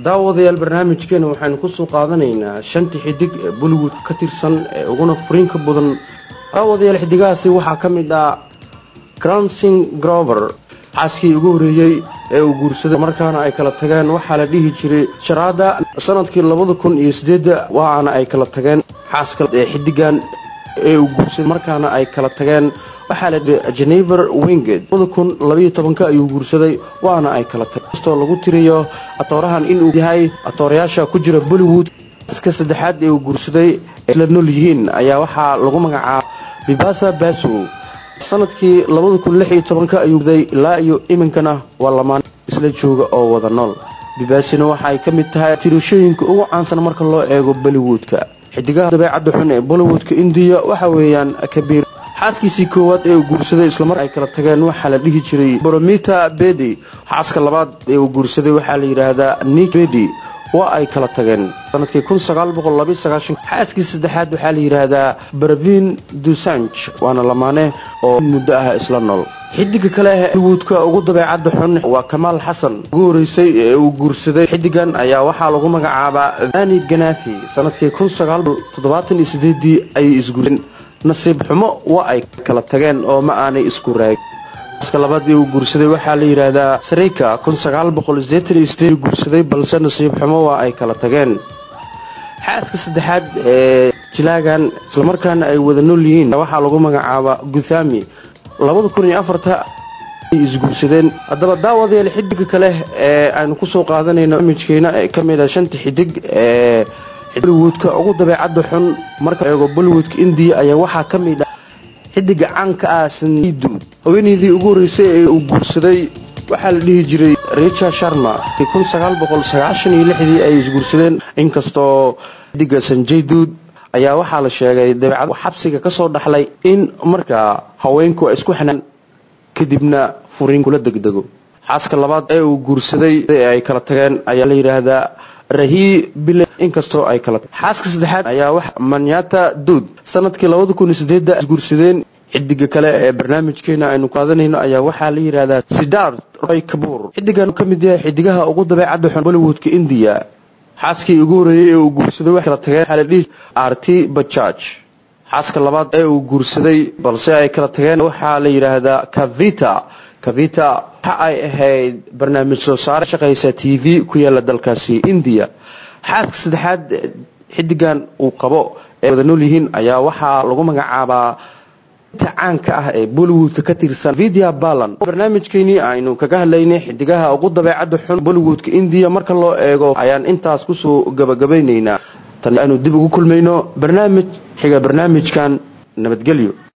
daawadayaal barnaamijkeena waxaynu kusoo qaadanaynaa shantii xidig ee bollywood ka tirsan ee uguna furiinka badan daawadayaal xidigahaasi waxaa ka mid ah cransing grover xaaskii ugu horeeyey ee uu guursaday markaana ay kala tageen waxaa la dhihi jiray sharaada sanadkii labada kun iyo sideedda waana ay kala tageen xaaska ee xidigan ee uu guursaday markaana ay kala tageen waxaa la dhihi genever winged labada kun labaiyo tobanka ayuu guursaday waana ay kala tageen kastoo lagu tiriyo atoorahan inuu yahay atoorayaasha ku jira bollywood ka saddexaad ee uu guursaday isla nool yihiin ayaa waxaa lagu magacaaba bibasa basu sanadkii labada kun lix iyo tobanka ayuu guday ilaa iyo iminkana waa lamaan isla jooga oo wada nool bibaasina waxa ay ka mid tahay tirashooyinka ugu caansan marka loo eego bollywoodka xidigaha dabeecadda xun ee bollywoodka indiya waxa weeyaan kabiir xaaskiisii koowaad ee uu guursaday islamar ay kala tageen waxaa la dhihi jiray boromita bedi xaaska labaad ee uu guursaday waxaa la yidhaahdaa nik bedi waa ay kala tageen sanadkii xaaskii saddexaad waxaa la yidhaahdaa barvin dusanj waana lamaane oo muddo ah isla nool xidiga kale ah bollywoodka ugu dabeecadda xun waa kamaal xasan ugu horeysay ee uu guursaday xidigan ayaa waxaa lagu magacaabaa vani ganathi sanadkii ii ayay isguureen nasiib xumo waa ay kala tageen oo ma aanay isku raagin xaaska labaad ee uu guursaday waxaa la yidhaahdaa sarika guursaday balse nasiib xumo waa ay kala tageen xaaska saddexaad ee jilaagan islamarkaana ay wada nool yihiin waxaa lagu magacaabaa guthami isguursadeen haddaba daawadayaal xidiga kale ee aynu kusoo qaadanayno imijkeena ee ka mid a shanta xidig ee bollywoodka ugu dabeecadda xun marka eego bollywoodka indiya ayaa waxaa ka mid ah xidiga caanka ah sanidu haweeneydii ugu horreysay ee uu guursaday waxaa la dhihi jiray richa sharma dii ay isguursadeen inkastoo xidiga sanjay duud ayaa waxaa la sheegay dabeecad xabsiga ka soo dhaxlay in markaa haweenku ay isku xanaan kadibna furiin kula degdego xaaska labaad ee uu guursaday ee ay kala tageen ayaa la yidhaahdaa rahi bile inkastoo ay kala xaaska saddexaad ayaa wax manyata duud sanadkii isguursadeen xidiga kale ee barnaamijkeena aynu qaadanayno ayaa waxaa la yidhaahdaa sidart roy kabuur xidigan ka mid yahay xidigaha ugu dabeecadda xun bollywoodka indiya xaaskii ugu horeeyey ee uu guursaday waxay kala tageen waxaa la dhihi arti bajaj xaaska labaad ee uu guursaday balse ay kala tageen waxaa la yidhaahdaa kavita kavita waxa ay ahayd barnaamij soo saare shaqaysa t v ku yaala dalkaasi indiya xaaska saddexaad xidigan uu qabo ee wada nool yihiin ayaa waxaa lagu magacaabaa caanka ah ee bollywoodka ka tirsan vidya balan barnaamijkeenii aynu kaga hadlaynay xidigaha ugu dabeecadda xun bollywoodka indiya marka loo eego ayaan intaas kusoo gabagabaynaynaa tan aynu dib ugu kulmayno barnaamij xiga barnaamijkan nabadgelyo